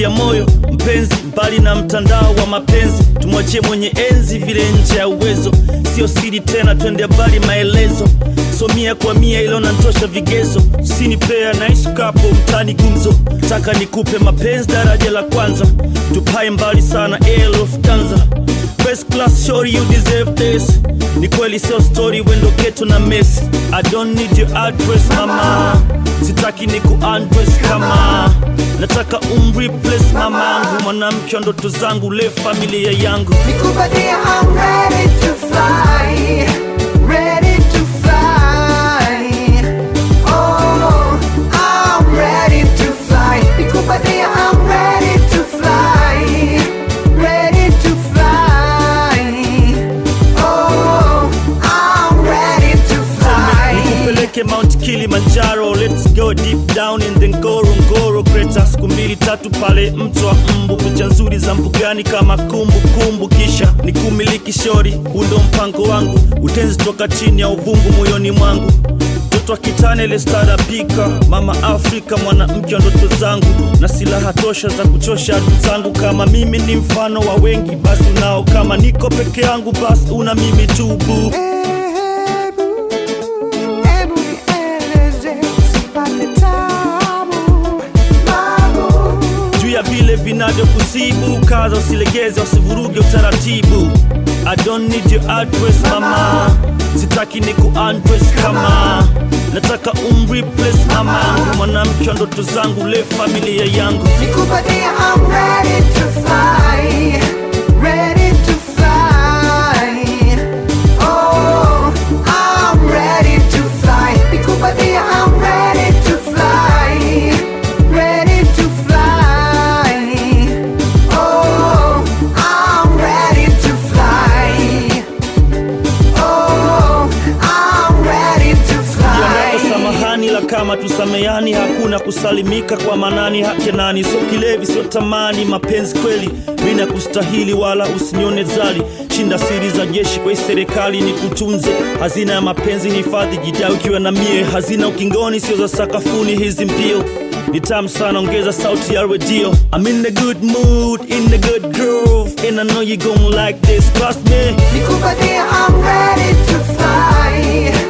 ya moyo mpenzi, mbali na mtandao wa mapenzi, tumwachie mwenye enzi vile nje ya uwezo, sio siri tena, twende mbali maelezo, so mia kwa mia ilo nantosha vigezo, usinipea naishi kapo mtani gumzo, taka nikupe mapenzi daraja la kwanza, tupae mbali sana Air Lufthansa First class shorty you deserve this Ni kweli sio story wendo geto na miss I don't need your address mama Sitaki ni undress kama Nataka umreplace mamangu Mwanamke wa ndoto zangu le familia yangu Nikupatie, I'm ready to fly, ready to fly. Oh, I'm ready to fly. Nikupatie, I'm ready to fly, ready to fly. Oh, I'm ready to fly. Nikupeleke Mount Kilimanjaro Let's go deep down in the Ngorongoro Crater Siku mbili tatu pale mto wa mbu Picha nzuri za mbugani kama kumbu kumbu Kisha nikumiliki shori Huu ndo mpango wangu Utenzi toka chini ya uvungu moyoni mwangu Mtoto wa kitane ile starapika Mama Afrika mwanamke wa ndoto zangu Na silaha tosha za kuchosha adui zangu Kama mimi ni mfano wa wengi Basi unao kama niko peke yangu Basi una mimi tu boo Hebu, hebu nieleze, usipate tabu, babu. juu ya vile vinavyokusibu kaza usilegeze usivuruge utaratibu I don't need your address mama sitaki ni undress kama nataka umreplace mamangu mwanamke wa ndoto zangu le familia yangu Nikupatie, I'm ready to fly, ready to fly. Oh, I'm ready to fly. Nikupatie, I'm ready to fly, ready to fly. Oh, I'm ready to fly. Oh, I'm ready to Yanayo fly. samahani la kama tusamehani, hakuna kusalimika kwa manani hake nani, sio kilevi, sio tamani, mapenzi kweli mina kustahili, wala usinione zali. Shinda siri za jeshi kwa hii serikali ni kutunze hazina ya mapenzi, hifadhi jida ukiwa na mie, hazina ukingoni, sio za sakafuni hizi mbio ni tamu sana, ongeza sauti ya redio. I'm in the good mood, in the good groove, and I know you gon' like this, trust me. Nikupatie, I'm ready to fly,